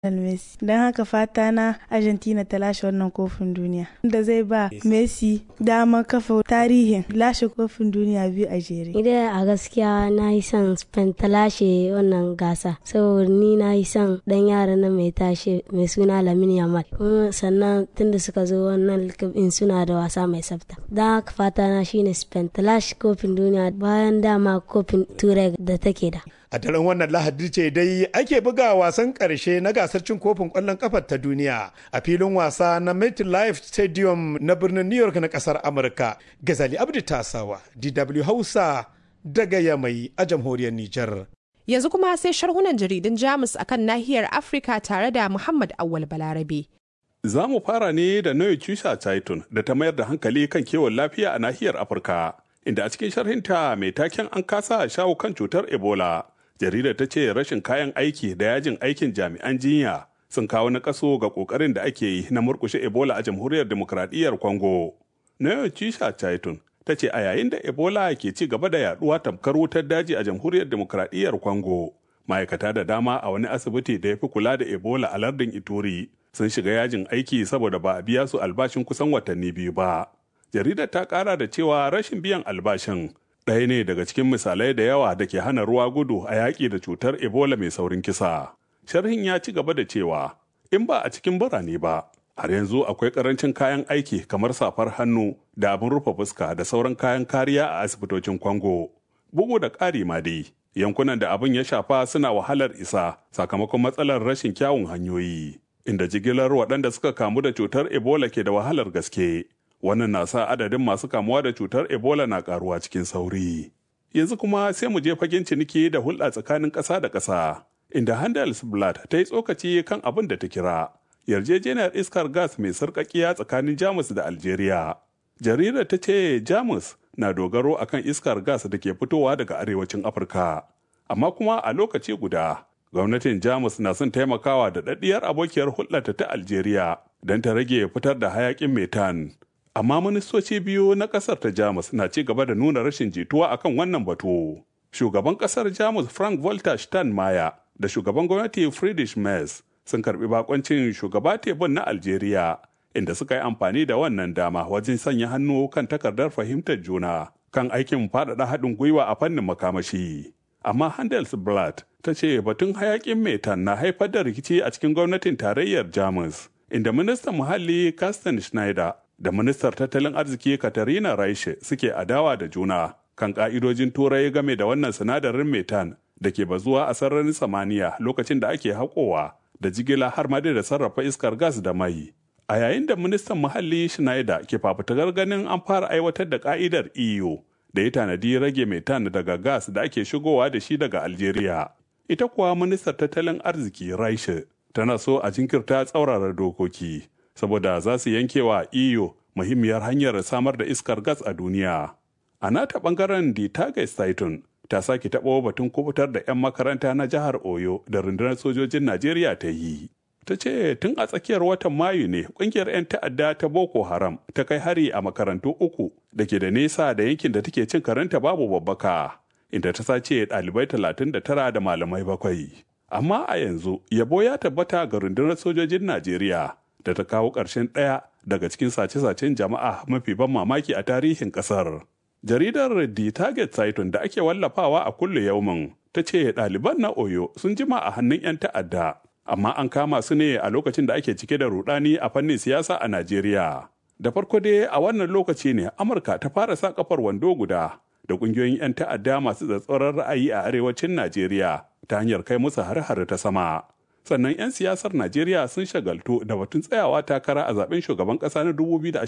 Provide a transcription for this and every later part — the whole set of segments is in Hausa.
Messi. Don haka fata na Argentina ta lashe wannan kofin duniya. Da zai ba Messi dama kafa tarihin lashe kofin duniya biyu a jere. Idan a gaskiya na yi son Spain ta lashe wannan gasa. Saboda ni na yi son dan yara na mai tashe mai suna Lamine Yamal. Kuma sannan tunda suka zo wannan in suna da wasa mai tsafta. Don haka fata na shine Spain ta lashe kofin duniya bayan dama kofin turai da take da. A daren wannan lahadi ce dai ake buga wasan ƙarshe na gasar cin kofin ƙwallon ƙafar ta duniya a filin wasa na MetLife Stadium na birnin New York na ƙasar Amurka. Gazali Abdi Tasawa, DW Hausa daga Yamai a jamhuriyar Nijar. Yanzu kuma sai sharhunan jaridun Jamus akan nahiyar Afirka tare da Muhammad Awal Balarabe. Za mu fara ne da Noye Chusha Titan da ta mayar da hankali kan kiwon lafiya a nahiyar Afirka. Inda a cikin sharhinta mai taken an kasa shawo kan cutar Ebola. jaridar ta ce rashin kayan aiki da yajin aikin jami'an jinya sun kawo na kaso ga kokarin da ake yi na murkushe ebola a jamhuriyar demokradiyyar congo nayo chisha chaitun ta ce a yayin da ebola ke ci gaba da yaduwa tamkar wutar daji a jamhuriyar demokradiyyar congo ma'aikata da dama a wani asibiti da ya fi kula da ebola a lardin ituri sun shiga yajin aiki saboda ba a biya su albashin kusan watanni biyu ba jaridar ta kara da cewa rashin biyan albashin ɗaya ne daga cikin misalai da yawa da ke hana ruwa gudu a yaƙi da cutar ebola mai saurin kisa sharhin ya ci gaba da cewa in ba a cikin birane ba har yanzu akwai ƙarancin kayan aiki kamar safar hannu da abin rufe fuska da sauran kayan kariya a asibitocin kwango bugu da ƙari ma dai yankunan da abin ya shafa suna wahalar isa sakamakon matsalar rashin kyawun hanyoyi inda jigilar waɗanda suka kamu da cutar ebola ke da wahalar gaske wannan na sa adadin masu kamuwa da cutar ebola na karuwa cikin sauri yanzu kuma sai mu je fagen ciniki da hulɗa tsakanin ƙasa da ƙasa inda handelsblad ta yi tsokaci kan abin da ta kira yarjejeniyar iskar gas mai sarƙaƙiya tsakanin jamus da algeria jaridar ta ce jamus na dogaro akan iskar gas da ke fitowa daga arewacin afirka amma kuma a lokaci guda gwamnatin jamus na son taimakawa da daɗiyar abokiyar hulɗarta ta algeria don ta rage fitar da hayaƙin metan amma ministoci biyu na kasar ta jamus na ci gaba da nuna rashin jituwa akan wannan batu shugaban kasar jamus frank walter steinmeier da shugaban gwamnati friedrich merz sun karbi bakoncin shugaba tebun na algeria inda suka yi amfani da wannan dama wajen sanya hannu kan takardar fahimtar juna kan aikin faɗaɗa haɗin gwiwa a fannin makamashi amma handelsblatt ta ce batun hayakin metan na haifar da rikici a cikin gwamnatin tarayyar jamus inda ministan muhalli Carsten Schneider da ministar tattalin arziki Katarina Raishe suke adawa da juna kan ka'idojin turai game da wannan sinadarin metan da ke bazuwa a sararin samaniya lokacin da ake haƙowa da jigila har ma da sarrafa iskar gas da mai. A yayin da ministan muhalli Schneider ke fafutukar ganin an fara aiwatar da ka'idar EU da ya tanadi rage metan daga gas da ake shigowa da shi daga Algeria. Ita kuwa ministar tattalin arziki Raishe tana so a jinkirta tsaurara dokoki. saboda za su yanke wa iyo muhimmiyar hanyar samar da iskar gas a duniya. A nata bangaren di Tages Titan ta sake taɓo batun kubutar da 'yan makaranta na jihar Oyo da rundunar sojojin Najeriya ta yi. Ta ce tun a tsakiyar watan Mayu ne ƙungiyar 'yan ta'adda ta Boko Haram ta kai hari a makarantu uku da ke da nesa da yankin da take cin karanta babu babbaka, inda ta sace ɗalibai talatin da tara da malamai bakwai. Amma a yanzu yabo ya tabbata ga rundunar sojojin Najeriya da ta kawo ƙarshen ɗaya daga cikin sace-sacen jama'a mafi ban mamaki a tarihin ƙasar. Jaridar The Target Titan da ake wallafawa a kulle yaumin ta ce ɗaliban na Oyo sun jima a hannun 'yan ta'adda, amma an kama su ne a lokacin da ake cike da rudani a fannin siyasa a Najeriya. Da farko dai a wannan lokaci ne Amurka ta fara sa kafar wando guda da ƙungiyoyin 'yan ta'adda masu tsatsauran ra'ayi a arewacin Najeriya ta hanyar kai musu har-har ta sama. sannan 'yan siyasar Najeriya sun shagaltu da batun tsayawa takara a zaben shugaban ƙasa na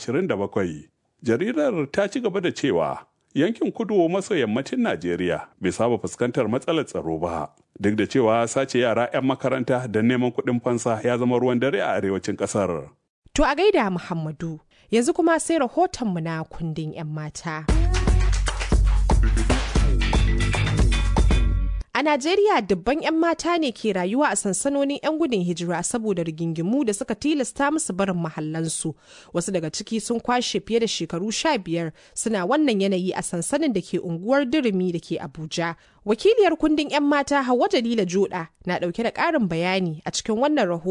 2027. Jaridar ta ci gaba da cewa yankin kudu maso yammacin Najeriya bai saba fuskantar matsalar tsaro ba. Duk da cewa sace yara 'yan makaranta don neman kuɗin fansa ya zama ruwan dare a arewacin ƙasar. To a gaida Muhammadu, yanzu kuma sai rahotonmu na kundin 'yan mata. A Najeriya dubban 'yan mata ne ke rayuwa a sansanonin 'yan gudun hijira saboda rigingimu da suka tilasta musu barin mahallansu. Wasu daga ciki sun kwashe fiye da shekaru sha biyar suna wannan yanayi a sansanin da ke unguwar Durumi da ke Abuja. Wakiliyar kundin 'yan mata Hauwa Jalila Joda na ɗauke da ƙarin bayani a cikin wannan rahoton.